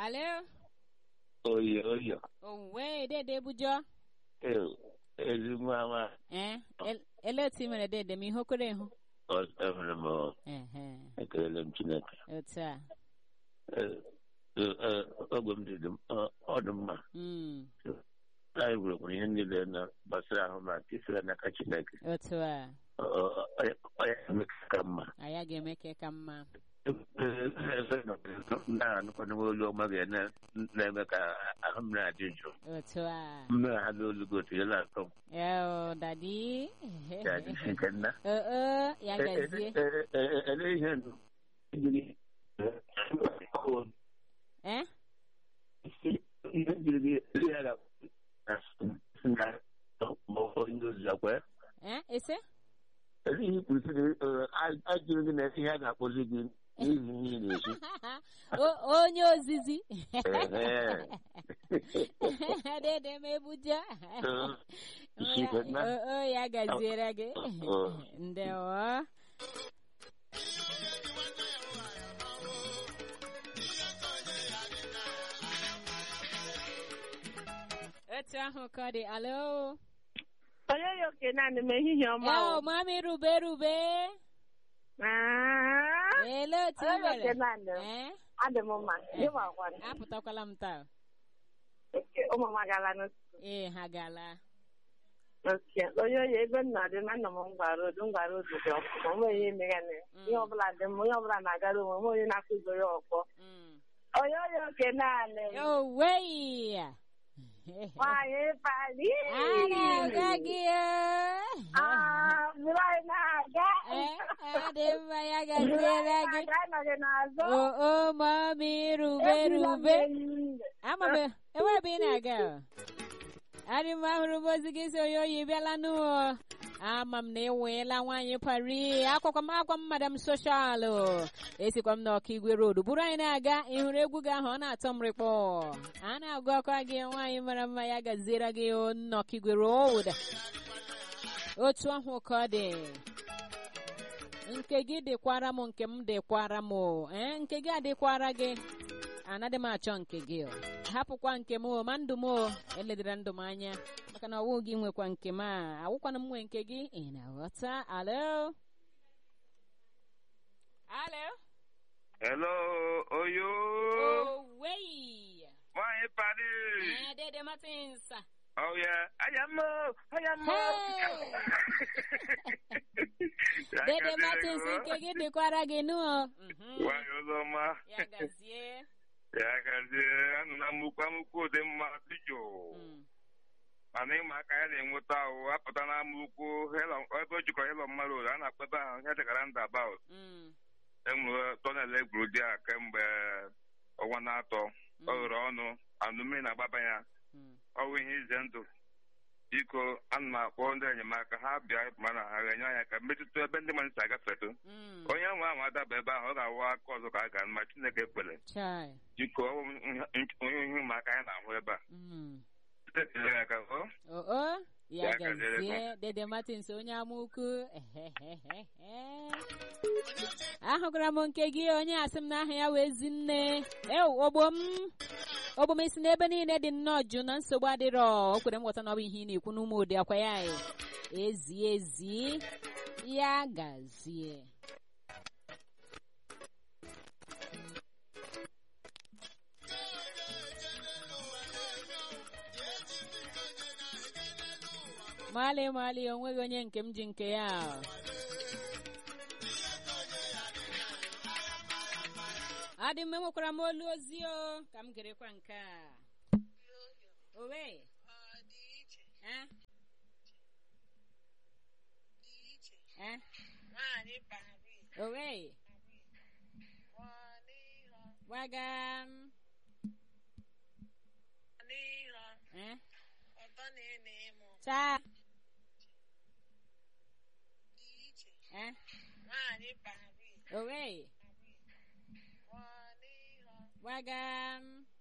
Alo? oyo oyo Owe, dede bujo. Eh, ezigbo ama Eh, el- ele otu i mere dede m ihe okoro ihu. enwere m Ehe, ekelele m chineke otu a. Eh, eh, eh, ogwe m dị dị m- ọ ọ dị mma Mm, anyị gwerekwara ihe niile na gbasara ahụ ma tisira n'aka chineke otu a. Ọ- ọ- ọ ya- ọ ya eme ka mma Anyị ga-eme ka ka mma. na-anụkwana olu ọma ga na- na-eme ka ahụ m na-adị jụụ Otu a. mmiri ha n'olu gị otu ya na-atọ m Yo, dadi. ya dị nke nna Oh, oh, ya gazie. ele ihe nụ ejiri Eh? ihe jiri gị ele ya ga na onye ozi akwa Eh, ese? ele ihe kwuru sị ajụrụ gị na ihe a ga-akpọzi gị n'ihi ihe ị na-esi O- onye ozizi. Ehe. Dede m ebuja. isi ike nna Oh, oh, ya gaziere gị. Oh. Ndewo. Otu ahụ ka ọ dị. Alo? onye yi oke naanị m ehihie ọma Oh, o. mami rube rube. Ah, Ele otu i onye yi oke mere? naanị m Eh? adị m mma gị makwana Apụtakwala m taa. oke ụmụ m agala n'otu Ee, ha gala. oke onye oyi ebe m nọ dị na nna m ngwara odu ngwara odu dị ọkụ onwe onye emegane Mm. ihe ọbụla dị m onye ọbụla na-agara onwe onwe onye na-akụzo ya ọkpọ Mm. onye oyi oke naanị m Oh, wey. nwaanyị pali Ana aga gị Ah, bụrụ anyị na-aga Eh, ọ dị mma ya gaziere gị. Aga anọghị n'azụ O o mami rube Ejila m rube. enyi. Ama m enwere ebe ị na-aga. Adị m ahụrụ m ozi gị si onye oyi bịala n'ụọ. Ama m na ịnweela nwaanyị pari akwakwa m akwa m madam soshalụ esikwa m n'ọka igwe road bụrụ anyị na-aga ị hụrụ egwu gị ahụ ọ na-atọ m rịkpọ a na-agụ ọkwa gị nwaanyị mara mma ya gaziere gị o, nnọka igwe road otu ahụ ka ọ dị nke gị dịkwara m nke m dịkwara m o. ee nke gị adịkwara gị anaghị m achọ nke gị o. hapụkwa nke m o ma ndụ m o eledara ndụ m anya maka na ọwụ gị nwekwa nke m a awụkwana m nwe nke gị ị na-aghọta alo alo Hello, Oyo. owei Nwanyị Padi. Eh, dede martins Oh yeah. Ayamo, ayamo. Ya dede gaziere martins gị, nke gị dịkwara gị nụọ Nwanyị ọzọma. ya gazie Ya gazie. Anụ na mukwu amukwu dị mma dị jụụ. Mm, Mana ịma aka ya na-enweta ahụ apụta na amukwu ebe o jikọrọ ịlọ mmadụ a na-akpọ ebe ahụ ihe dịkara ndabaut. mm, enwere tọnel egburu dị a kemgbe ọnwa na-atọ ọ ghere ọnụ anụ mmiri na-agbaba ya mm. ọwụ ihe ize ndụ biko ana m akpọ ndị enyemaka ha bịa mana ha ga-enye anyị aka mmetụta ebe ndị mmadụ si agafetụ Mm. onye nwe ahụ adaba ebe ahụ ọ ga-awụ aka ọzọ ka a ga ma chineke ekpere Chai. biko ọ bụ ihe- onye ihe ụmụaka anyị na-ahụ ebe a Mm. Site tinyere ya aka ọ Oh, oh. Ya Ya gaziere gazie dede martins onye amụkwu ahụgara m nke gị onye asị m n'aha ya wee zi nne ew ogbo m ogbo m isi n'ebe niile dị nnọọ jụ na nsogbu adịrọ o kwere m ghọta na ọ bụ ihe ị na-ekwu n'ụmụ ụdị akwa ya e. ezi ezi ya gazie mali mali onweghị onye nke m ji nke ya adị m enwekwara m olu ozi o ka m gerekwa nke a owe Eh? Eh? owe gwaga m Eh? taa Eh? owe gwaga m